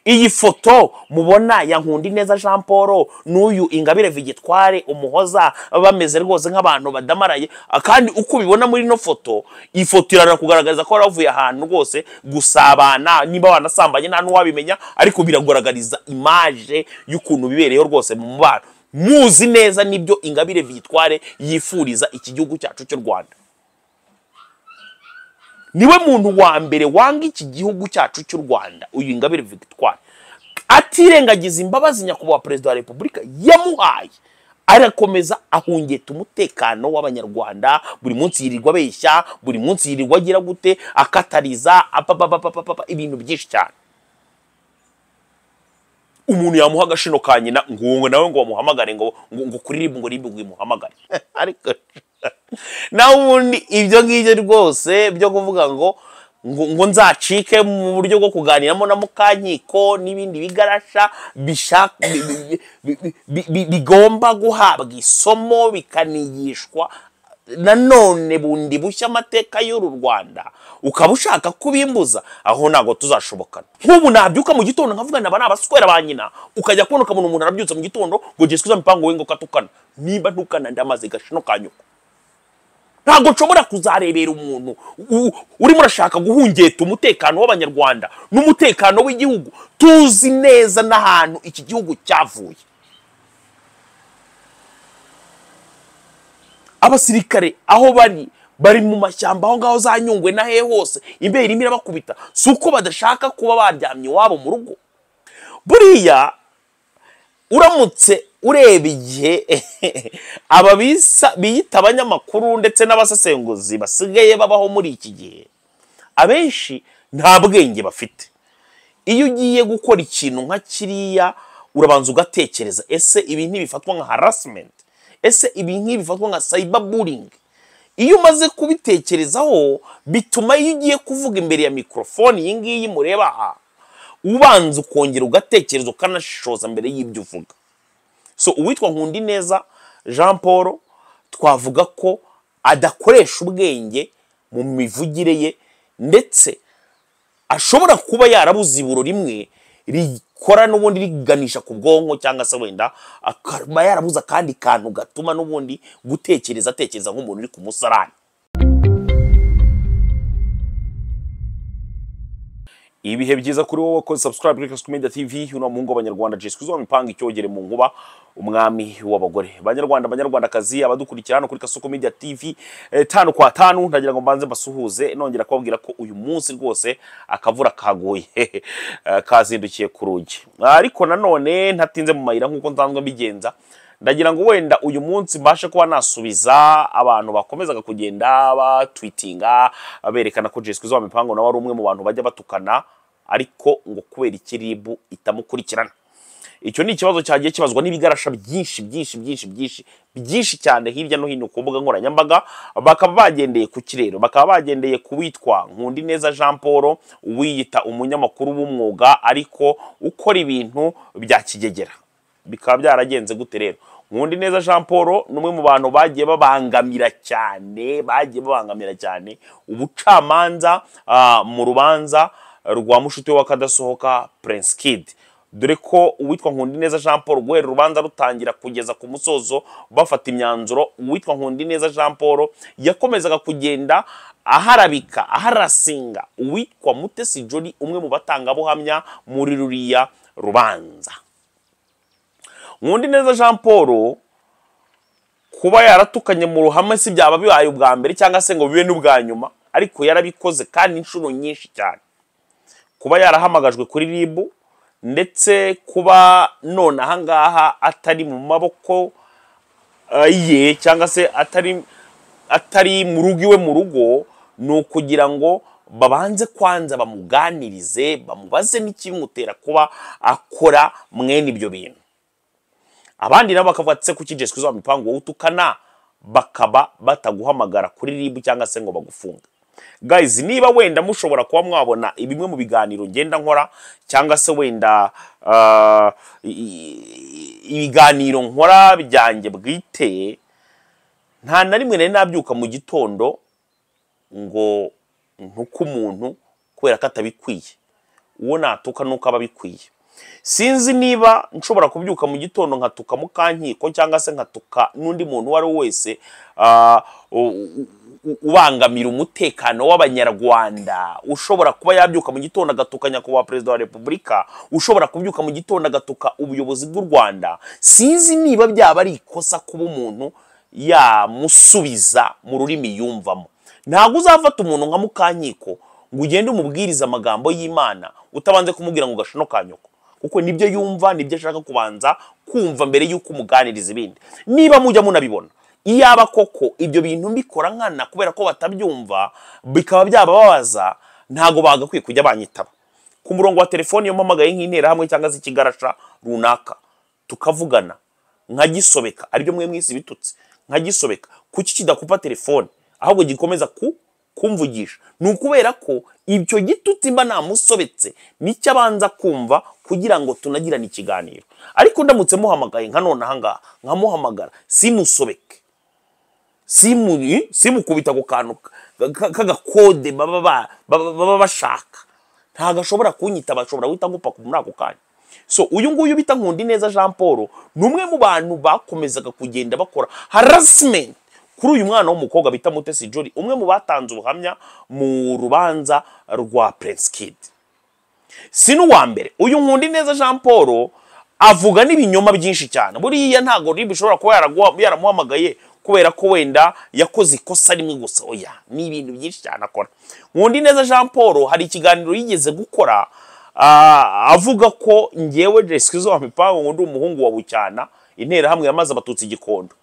iyi foto mubona ya nkundineza jean paul n'uyu ingabire vigitware umuhoza bameze rwose nk'abantu badamaraye Ah, kandi uko ubibona muri ino foto iyi foto irana kugaragaza ko bavuye ahantu rwose gusabana niba wanasambanye nta n'uwabimenya ariko biragaragariza imaje y'ukuntu bibereyeho rwose mu mubano muzi neza nibyo ingabire vigitware yifuriza iki gihugu cyacu cy'u rwanda niwe muntu wa mbere wanga iki gihugu cyacu cy'u rwanda uyu ingabire victoire atirengagiza imbabazi nyakubahwa perezida wa repubulika yamuhaye arakomeza ahungeta umutekano w'abanyarwanda buri munsi yirirwa abeshya buri munsi yirirwa agira gute akatariza apapapapapapa ibintu byinshi cyane umuntu yamuha agashino ka nyina ngo uwo nawe ngo bamuhamagare ngo ngo ngo kuri ribu ngo ribu ngo imuhamagare ariko nawe ubundi ibyo ngibyo rwose byo kuvuga ngo ngo ngo nzacike mu buryo bwo kuganiramo na mukankiko n'ibindi bigarasha bisha- bi- bi- bi- bi- bi- bi- bigomba guhabwa isomo bikanigishwa nanone bundi bushya amateka y'uru rwanda ukaba ushaka kubimbuza aho ntabwo tuzashobokana nk'ubu nabyuka mu gitondo nkavuga naba abaswera ba nyina ukajya kubona ukabona umuntu arabyutse mu gitondo ngo gisubiza imipango we ngo katukana niba ntukana ndamaze gashino ka nyoko ntabwo nshobora kuzarebera umuntu u- urimo urashaka guhungeta umutekano w'abanyarwanda n'umutekano w'igihugu tuzi neza n'ahantu iki gihugu cyavuye abasirikare aho bari bari mu mashyamba aho ngaho za nyungwe na hehe hose imbeho irimo irabakubita si uko badashaka kuba baryamye iwabo mu rugo buriya uramutse ureba igihe aba bisa- biyita abanyamakuru ndetse n'abasesenguzi basigaye babaho muri iki gihe abenshi nta bwenge bafite iyo ugiye gukora ikintu nka kiriya urabanza ugatekereza ese ibi ntibifatwa nka harassment ese ibi ntibifatwa nka cyberbullying iyo umaze kubitekerezaho bituma iyo ugiye kuvuga imbere ya mikorofone iyi ngiyi mureba aha ubanza ukongera ugatekereza ukanashishoza mbere y'ibyo uvuga so uwitwa nkundineza jean paul twavuga ko adakoresha ubwenge mu mivugire ye ndetse ashobora kuba yarabuze iburo rimwe rikora n'ubundi riganisha ku bwonko cyangwa se wenda akaba yarabuze akandi kantu gatuma n'ubundi gutekereza atekereza nk'umuntu uri ku musarani ibihe byiza kuri wowe wakoze subscribe kuri Classic Media TV uno mungo abanyarwanda Jesus kuzo mipanga icyogere mu nguba umwami w'abagore banyarwanda banyarwandakazi abadukurikira hano kuri Kasuko Media TV eh, tanu kwa tanu ndagira ngo mbanze mbasuhuze nongera kubabwira ko uyu munsi rwose akavura kaguye Eh, kazindukiye ku rugi ariko nanone ntatinze mu mayira nk'uko nsanzwe mbigenza ndagira ngo wenda uyu munsi mbashe kuba nasubiza abantu bakomezaga kugenda batwitinga berekana ko Jessica Zwa Mipango nawe ari umwe mu bantu bajya batukana ariko ngo kubera ikiribu itamukurikirana icyo ni ikibazo cyagiye kibazwa n'ibigarasha byinshi byinshi byinshi byinshi byinshi cyane hirya no hino ku mbuga nkoranyambaga bakaba bagendeye ku kirero bakaba bagendeye ku witwa nkundineza jean paul wiyita umunyamakuru w'umwuga ariko ukora ibintu bya kigegera bikaba byaragenze gute rero nkundi neza jean paul ni umwe mu bantu bagiye babangamira cyane bagiye babangamira cyane ubucamanza ah, mu rubanza rwa mushuti we w'akadasohoka prince kid dore ko uwitwa nkundineza jean paul guhera urubanza rutangira kugeza ku musozo bafata imyanzuro uwitwa nkundineza jean paul yakomezaga kugenda aharabika aharasinga uwitwa mutesi jolly umwe mu batangabuhamya muri ruriya rubanza nkundi neza jean paul kuba yaratukanye mu ruhame si byaba bibaye ubwa mbere cyangwa se ngo bibe n'ubwa nyuma ariko yarabikoze kandi inshuro nyinshi cyane kuba yarahamagajwe kuri ribu ndetse kuba none ahangaha atari mu maboko eh, ye cyangwa se atari atari mu rugo iwe mu rugo ni ukugira ngo babanze kwanza bamuganirize bamubaze n'ikimutera kuba akora mwene ibyo bintu abandi nabo bakavuga ati se kuki Jessica uzaba imipango wowe utukana bakaba bataguhamagara kuri ribu cyangwa se ngo bagufunge guys niba wenda mushobora kuba mwabona bimwe mu biganiro ngenda nkora cyangwa se wenda ah, i- i- ibiganiro nkora byanjye bwite nta na rimwe nari nabyuka mu gitondo ngo ntuke umuntu kubera ko atabikwiye uwo natuka nuko aba bikwiye sinzi niba nshobora kubyuka mu gitondo nkatuka mukankiko cyangwa se nkatuka n'undi muntu uwo ari we wese ah, u- u- u- ubangamira umutekano w'abanyarwanda ushobora kuba yabyuka mu gitondo agatuka nyakubahwa perezida wa repubulika ushobora kubyuka mu gitondo agatuka ubuyobozi bw'u rwanda sinzi niba byaba ari ikosa kuba umuntu yamusubiza mu rurimi yumvamo ntabwo uzafata umuntu nka mukankiko ngo ugende umubwirize amagambo y'imana utabanze kumubwira ngo gashino ka nyoko kuko nibyo yumva nibyo ashaka kubanza kumva mbere y'uko umuganiriza ibindi niba mujya munabibona iyaba koko ibyo bintu mbikora nkana kubera ko batabyumva bikaba byababaza ntago bagakwiye kujya banyitaba ku murongo wa telefoni iyo mpamagaye nk'interahamwe cyangwa se ikigarasha runaka tukavugana nkagisobeka aribyo mwe mwese bitutse nkagisobeka kuki kidakupa telefone ahubwo gikomeza ku kumvugisha ni ukubera ko ibyo gitutsi mba namusobetse nicyo abanza kumva kugira ngo tunagirane ikiganiro ariko ndamutse muhamagaye nka none ahangaha nkamuhamagara simusobeke simu simukubita ku kantu ka- ka- k'agakode baba ba- baba baba bashaka ntabwo ashobora kunyita bashobora guhita ngupaku muri ako kanya so uyu nguyu bita nkundi neza jean paul ni umwe mu bantu bakomezaga kugenda bakora harasimenti kuri uyu mwana w'umukobwa bita mutesi jori umwe mu batanze ubuhamya mu rubanza rwa prince kid si n'uwa mbere uyu nkundi neza jean paul avuga n'ibinyoma byinshi cyane buriya ntabwo rib ishobora kuba yaraguha- yaramuhamagaye kubera ko wenda yakoze ikosa rimwe gusa oya ni ibintu byinshi cyane akora nkundi neza jean paul hari ikiganiro yigeze gukora ah, avuga ko ngewe resikizo wa mipango ngo ndi umuhungu wa bucyana interahamwe yamaze abatutsi igikondo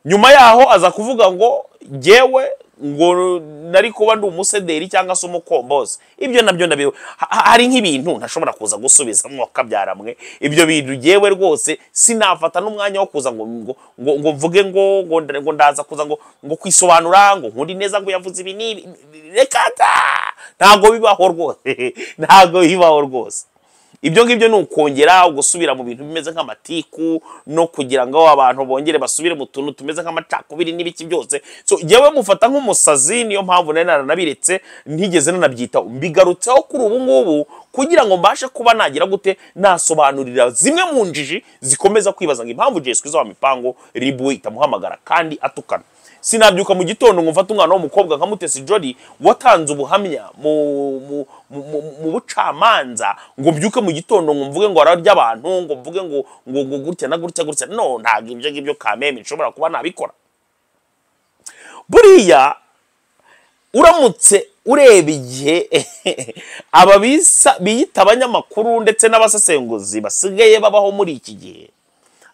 nyuma yaho aza kuvuga ngo ngewe ngo nari kuba ndi umusederi cyangwa se umukombozi ibyo nabyo ndabiwe Ha- ha- hari nk'ibintu ntashobora kuza gusubiza mwakabyaramwe ibyo bintu ngewe rwose sinafata n'umwanya wo kuza ngo ngo ngo, ngo mvuge ngo ngo, nda- ngo ndaza kuza ngo ngo kwisobanura ngo nkundi neza ngo yavuze ibi n'ibi reka ta! ntabwo bibaho rwose ntabwo bibaho rwose ibyo ngibyo ni ukongera gusubira mu bintu bimeze nk'amatiku no kugira ngo abantu bongere basubire mu tuntu tumeze nk'amacakubiri n'ibiki byose so yewe mufata nk'umusazi niyo mpamvu nari naranabiretse ntigeze nanabyitaho mbigarutseho kuri ubu ngubu kugira ngo mbashe kuba nagira gute nasobanurira zimwe mu njiji zikomeza kwibaza ngo impamvu Jay Skizzo wa mipango ribu itamuhamagara kandi atukana sinabyuka mu gitondo ngo mfate umwana w'umukobwa nka mutesi jori watanze ubuhamya mu mu, mu, mu, mu bucamanza ngo mbyuke mu gitondo ngo mvuge ngo ararya abantu ngo mvuge ngo ngo ngo gutya na gutya gutya no ntabwo ibyo ngibyo kameme nshobora kuba nabikora buriya uramutse ureba igihe aba bisa- biyita abanyamakuru ndetse n'abasesenguzi basigaye babaho muri iki gihe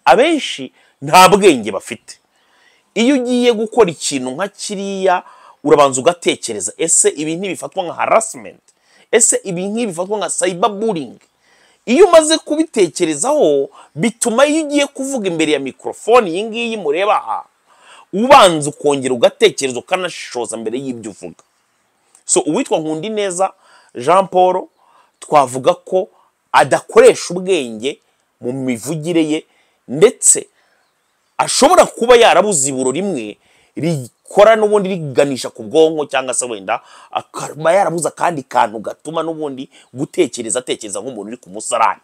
abenshi nta bwenge bafite iyo ugiye gukora ikintu nka kiriya urabanza ugatekereza ese ibi ntibifatwa nka harasimenti ese ibi ntibifatwa nka sayibaburingi iyo umaze kubitekerezaho bituma iyo ugiye kuvuga imbere ya mikorofone iyi ngiyi mureba aha ubanza ukongera ugatekereza ukanashishoza mbere y'ibyo uvuga so uwitwa nkundi neza jean paul twavuga ko adakoresha ubwenge mu mivugire ye ndetse ashobora kuba yarabuze iburo rimwe rikora n'ubundi riganisha ku bwonko cyangwa se wenda akaba yarabuze akandi kantu gatuma n'ubundi gutekereza atekereza nk'umuntu uri ku musarani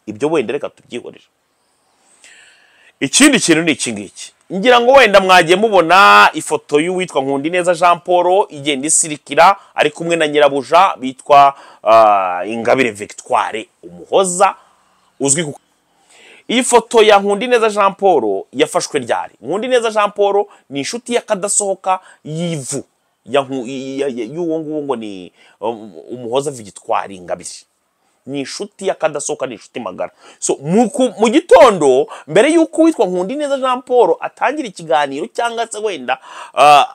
ibyo wenda reka tubyihorere ikindi kintu ni iki ngiki ngira ngo wenda mwagiye mubona ifoto y'uwitwa nkundineza jean paul igenda isirikira ari kumwe na nyirabuja bitwa ah, ingabire victoire umuhoza uzwi ku iyi foto ya Nkundineza Jean Paul yafashwe ryari Nkundineza Jean Paul ni inshuti y'akadasohoka y'ivu ya Nku- ya- ya- y'uwo nguwo ngo ni um, umuhoza Victoire Ingabire ni inshuti y'akadasohoka ni inshuti magara so mu ku- mu gitondo mbere y'uko witwa Nkundineza Jean Paul atangira ikiganiro cyangwa se wenda ah,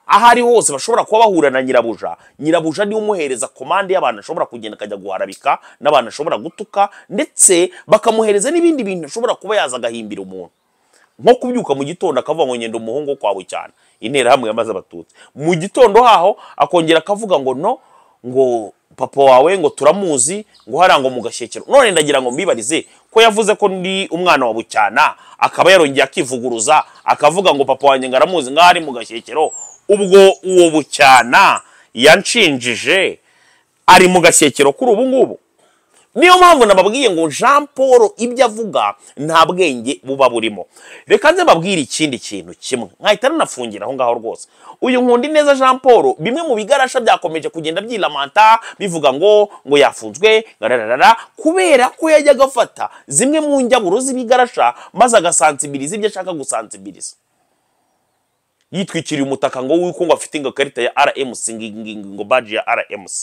aho ari hose bashobora kuba bahura na nyirabuja nyirabuja niwe umuhereza komande y'abantu ashobora kugenda akajya guharabika n'abantu ashobora gutuka ndetse bakamuhereza n'ibindi bintu ashobora kuba yaza agahimbira umuntu nko kubyuka mu gitondo akavuga ngo ngenda umuhungu wo kwa bucyana interahamwe yamaze abatutsi mu gitondo haho akongera akavuga ngo no ngo papa wawe ngo turamuzi ngo hariya ngo mu gashyekero none ndagira ngo mbibarize ko yavuze ko ndi umwana wa bucyana akaba yarongeye akivuguruza akavuga ngo papa wanjye ngo aramuzi ngo ari mu gashyekero ubwo uwo bucyana yanshinjije ari mu gashyekero kuri ubu ngubu niyo mpamvu nababwiye ngo jean paul ibyo avuga nta bwenge buba burimo reka nze mbabwire ikindi kintu kimwe nkahita nanafungira aho ngaho rwose uyu nkundi neza jean paul bimwe mu bigarasha byakomeje kugenda byilamanta bivuga ngo ngo yafunzwe gararara kubera ko yajyaga afata zimwe mu njyaburo z'ibigarasha maze agasansibiriza ibyo ashaka gusansibiriza yitwikiriye umutaka ngo w'uko ngo afite ingakarita ya rmc ngo baji ya rmc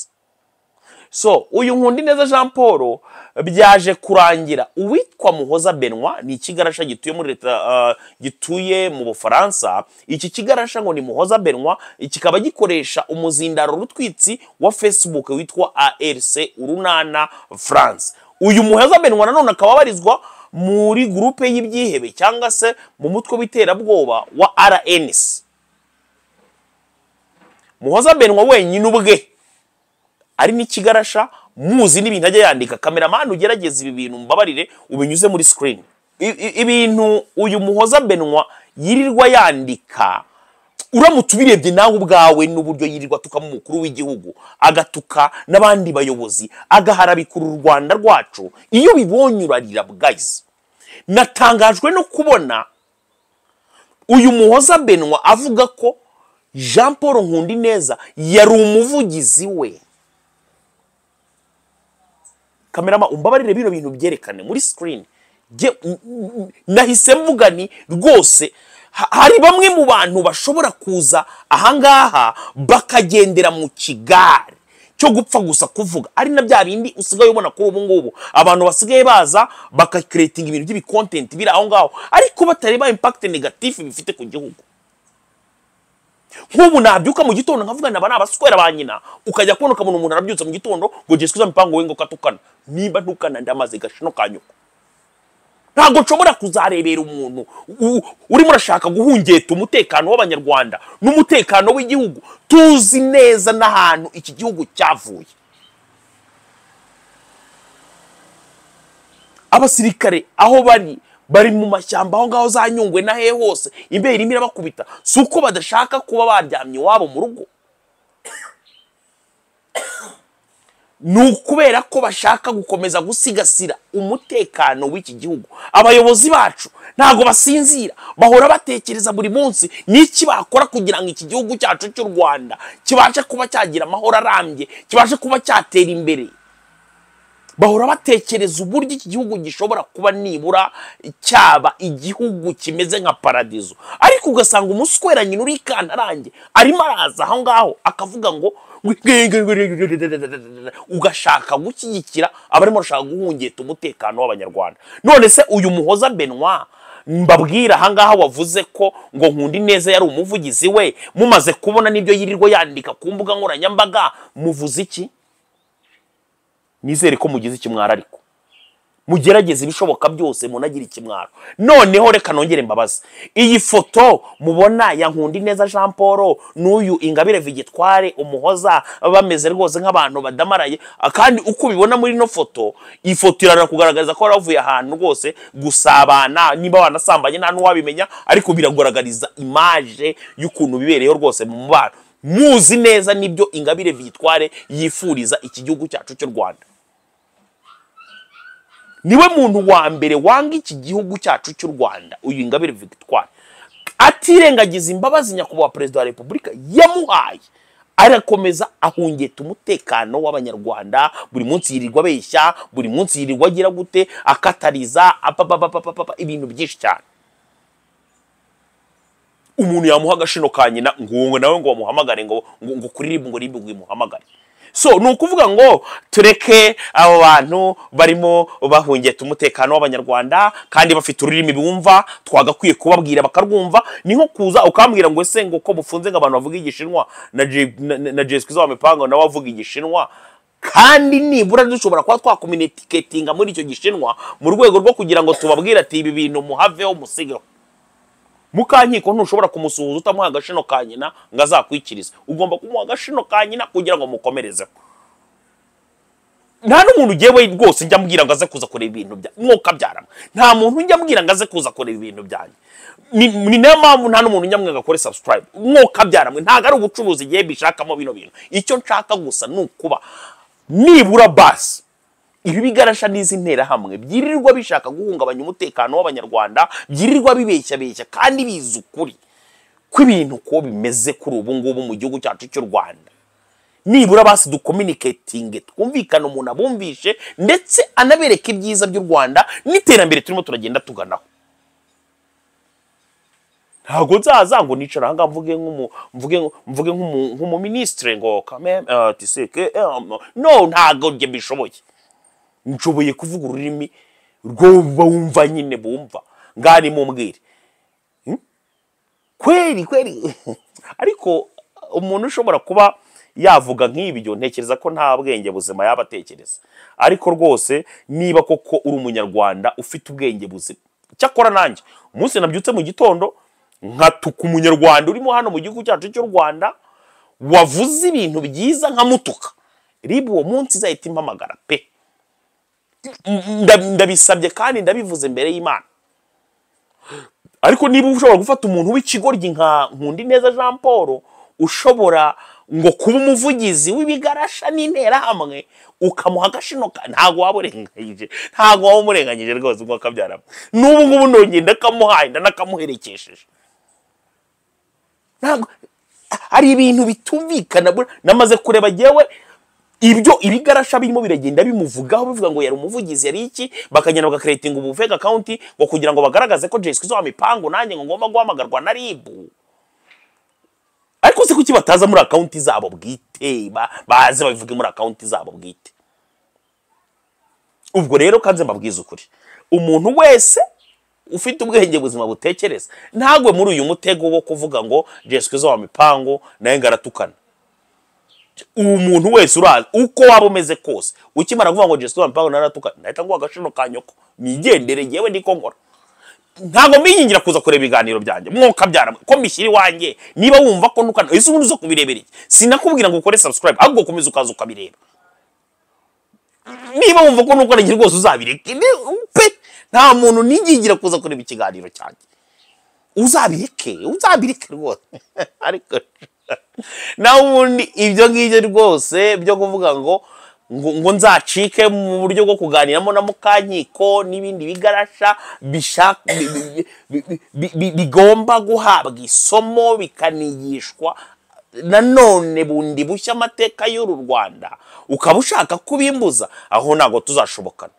so uyu nkundi neza jean paul byaje kurangira uwitwa muhoza benwa ni ikigarasha gituye muri leta uh, gituye mu bufaransa iki kigarasha ngo ni muhoza benwa kikaba gikoresha umuzindaro rutwitsi wa facebook witwa arc urunana france uyu muhoza benwa nanone akaba abarizwa muri gurupe y'ibyihebe cyangwa se mu mutwe w'iterabwoba wa rns muhoza benwa wenyine ubwe ari n'ikigarasha muzi n'ibintu ajya yandika kameramani ugerageza ibi bintu mbabarire ubinyuze muri sikirini ibintu uyu muhoza benwa yirirwa yandika uramutse ubirebye nawe ubwawe n'uburyo yirirwa atuka mu mukuru w'igihugu agatuka n'abandi bayobozi agaharabikura u rwanda rwacu iyo bibonye urarira bwayizi natangajwe no kubona uyu muhoza benwa avuga ko jean paul nkundi neza yari umuvugizi we kamerama umbabarire bino bintu byerekane muri sikirini nahise mvuga ni rwose hari bamwe mu bantu bashobora kuza ahangaha bakagendera mu kigare cyo gupfa gusa kuvuga ari na bya bindi usigaye ubona kuri ubu ngubu abantu basigaye baza bakakiretinga ibintu by'ibikontenti biri aho ngaho ariko batareba impakite negatifu bifite ku gihugu nk'ubu nabyuka mu gitondo nkavuga aba ni abaswera ba nyina ukajya kubona ukabona umuntu arabyutse mu gitondo ngo jisikuza mipango we ngo katukana niba ntukana ndamaze gashino ka nyoko ntabwo nshobora kuzarebera umuntu urimo urashaka guhungeta umutekano w'abanyarwanda n'umutekano w'igihugu tuzi neza n'ahantu iki gihugu cyavuye abasirikare aho bari bari mu mashyamba aho ngaho za nyungwe na hehe hose imbeho irimo irabakubita si uko badashaka kuba baryamye iwabo mu rugo ni ukubera ko bashaka gukomeza gusigasira umutekano w'iki gihugu abayobozi bacu ntabwo basinzira bahora batekereza buri munsi n'iki bakora kugira ngo iki gihugu cyacu cy'u rwanda kibashe kuba cyagira amahoro arambye kibashe kuba cyatera imbere bahora batekereza uburyo iki gihugu gishobora kuba nibura cyaba igihugu kimeze nka paradizo ariko ugasanga umuswera nyine uri ikantarange arimo araza aho ngaho akavuga ngo ugashaka gushyigikira abarimo bashaka guhungeta umutekano w'abanyarwanda none se uyu muhoza benwa mbabwira ahangaha wavuze ko ngo nkundi neza yari umuvugizi we mumaze kubona n'ibyo yirirwa yandika ku mbuga nkoranyambaga muvuze iki nizere ko mugize ikimwaro ariko mugerageze ibishoboka byose munagire ikimwaro noneho reka nongere mbabaze iyi foto mubona ya nkundi neza jean paul n'uyu ingabire vigitware umuhoza bameze rwose nk'abantu badamaraye kandi uko ubibona muri ino foto iyi foto irara kugaragaza ko bavuye ahantu rwose gusabana niba banasambanye nta n'uwabimenya ariko biragaragariza imaje y'ukuntu bibereyeho rwose mu mubano muzi neza n'ibyo ingabire vitware yifuriza iki gihugu cyacu cy'u rwanda niwe muntu wa mbere wanga iki gihugu cyacu cy'u rwanda uyu ingabire vitware atirengagiza imbabazi nyakubahwa perezida wa repubulika yamuhaye arakomeza ahungeta umutekano w'abanyarwanda buri munsi yirirwa abeshya buri munsi yirirwa agira gute akatariza apapapapapa ibintu byinshi cyane umuntu yamuha agashino ka nyina ngo nawe ngo bamuhamagare ngo ngo kuri ngo ribu ngo imuhamagare so ni ukuvuga ngo tureke abo bantu barimo bahungeta umutekano w'abanyarwanda kandi bafite ururimi bumva twagakwiye kubabwira bakarwumva ni nko kuza ukambwira ngo ese ngo ko mufunze ngo abantu bavuga igishinwa na jeswi z'abamipango nawe avuga igishinwa kandi nibura dushobora kuba twakominetiketinga muri icyo gishinwa mu rwego rwo kugira ngo tubabwire ati ibi bintu muhaveho musigeho mukankiko ntushobora kumusuhuza utamuha agashino ka nyina ngo azakwikirize ugomba kumuha agashino ka nyina kugira ngo mukomerezeho nta n'umuntu ugiye we rwose njya ambwira ngo aze kuza kureba ibintu bya mwuka byarama nta muntu njya ambwira ngo aze kuza kureba ibintu byanjye ni ni nayo mpamvu nta n'umuntu njya ngo akore subscribe mwuka byaramwe ntabwo ari ubucuruzi igihe bishakamo bino bintu icyo nshaka gusa ni ukuba nibura basi ibi bigarasha n'izi nterahamwe byirirwa bishaka guhungabanya umutekano w'abanyarwanda byirirwa bibeshya beshya kandi bizi ukuri kw'ibintu ko bimeze kuri ubu ngubu mu gihugu cyacu cy'u rwanda nibura basi dukominiketinge twumvikane umuntu abumvishe ndetse anabereke ibyiza by'u rwanda n'iterambere turimo turagenda tuganaho ntabwo nzaza ngo nicara aha ngaha mvuge nk'umu- mvuge mvuge nk'umu- nk'umuminisitire ngo kameme eh, tiseke eh, no ntabwo njye mbishoboye nshoboye kuvuga ururimi rwo bumva nyine bumva ngani mumbwire Hmm? kweri kweri ariko umuntu ushobora kuba yavuga nk'ibyo ntekereza ko nta bwenge buzima yaba atekereza ariko rwose niba koko uri umunyarwanda ufite ubwenge buzima cyakora nanjye umunsi nabyutse mu gitondo nkatuka umunyarwanda urimo hano mu gihugu cyacu cy'u rwanda wavuze ibintu byiza nkamutuka riba uwo munsi izahita impamagara pe Nda- ndabisabye kandi ndabivuze imbere y'imana ariko niba ushobora gufata umuntu w'ikigoryi nka nkundineza jean paul ushobora ngo kuba umuvugizi w'ibigarasha n'interahamwe ukamuha agashino ka- ntabwo waba urenganyije ntabwo waba umurenganyije rwose ngo akabyaramo n'ubu ngubu nongeye ndakamuhaye ndanakamuherekesheje ntabwo hari ibintu bitumvikana bura- namaze kureba yewe ibyo ibigarasha birimo biragenda bimuvugaho bivuga ngo yari umuvugizi yari iki bakagenda bagakeretinga ubu fake account ngo kugira ngo bagaragaze ko Jessica izo mipango nanjye ngo ngomba guhamagarwa na RIB ariko se kuki bataza muri account zabo bwite ba- baze babivuge muri account zabo bwite ubwo rero kanze mbabwiza ukuri umuntu wese ufite ubwenge buzima butekereza ntagwe muri uyu mutego wo kuvuga ngo Jessica izo mipango naye ngaratukana umuntu wese urazi uko waba umeze kose ukimara kuvuga ngo Jessica Mpango naratuka nahita nguha agashino ka nyoko nigendere yewe niko nkora ntabwo mbiyingira kuza kureba ibiganiro byanjye mwuka byaramwe ko mbishyira iwanjye niba wumva ko nukana ese ubundi uza kubirebera iki sinakubwira ngo ukore subscribe ahubwo komeza ukaza ukabireba niba wumva ko nukana rwose uzabireke ni- pe nta muntu nigingira kuza kureba ikiganiro cyanjye uzabireke uzabireke rwose ariko nawe ubundi ibyo ngibyo rwose byo kuvuga ngo ngo ngo nzacike mu buryo bwo kuganiramo na mukankiko n'ibindi bigarasha bishaka bi- bi- bi- bi- bi- bi- bigomba guhabwa isomo bikanigishwa nanone bundi bushya amateka y'uru rwanda ukaba ushaka kubimbuza aho ntabwo tuzashobokana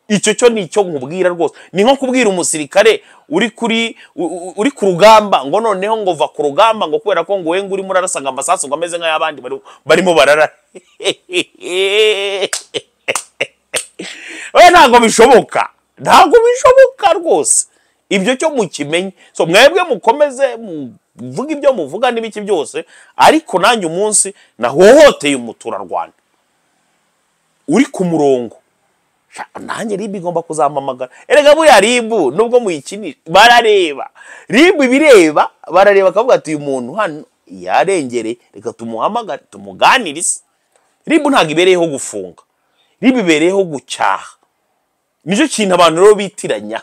icyo cyo ni icyo nkubwira rwose ni nko kubwira umusirikare uri kuri u- u- uri ku rugamba ngo noneho ngo va ku rugamba ngo kubera ko ngo we ngo urimo urarasa ngo amasasu ngo ameze nk'ay'abandi bari- barimo barara we ntabwo bishoboka ntabwo bishoboka rwose ibyo cyo mukimenye so mwebwe mukomeze muvuga ibyo muvuga n'ibiki byose ariko nanjye umunsi nahohoteye umuturarwanda uri ku murongo Sha- nanjye ribu igomba kuzampamagara erega buriya ribu nubwo muyikinisha barareba ribu ibireba barareba akavuga ati uyu muntu hano yarengereye reka tumuhamagare tumuganirize ribu ntabwo ibereyeho gufunga ribu ibereyeho gucyaha nicyo kintu abantu rero bitiranya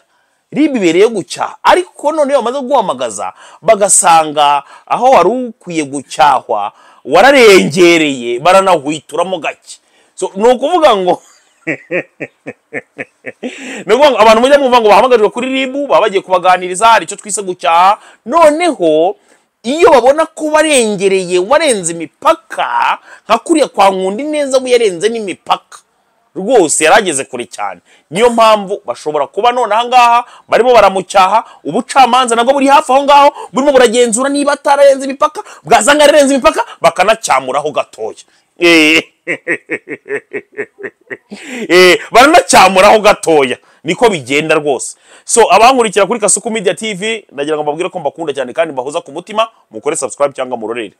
ribu ibereyeho gucyaha ariko noneho bamaze guhamagaza bagasanga aho wari ukwiye gucyahwa wararengereye baranahwituramo gake So, ni ukuvuga ngo ni ukuvuga ngo abantu mujya mwumva ngo bahamagarirwe kuri ribu baba bagiye kubaganiriza hari icyo twise gucyaha noneho iyo babona ko warengereye warenze imipaka nka kuriya kwa nkundi neza we yarenze n'imipaka rwose yari ageze kure cyane niyo mpamvu bashobora kuba none aha ngaha barimo baramucyaha ubucamanza nabwo buri hafi aho ngaho burimo buragenzura niba atararenze imipaka bwazanga ararenze imipaka bakanacyamuraho gatoya Eh. Eh, baranacyamuraho gatoya niko bigenda rwose so abankurikira kuri kasuku media tv ndagira ngo mbabwire ko mbakunda cyane kandi mbahoza ku mutima mukore subscribe cyangwa murorere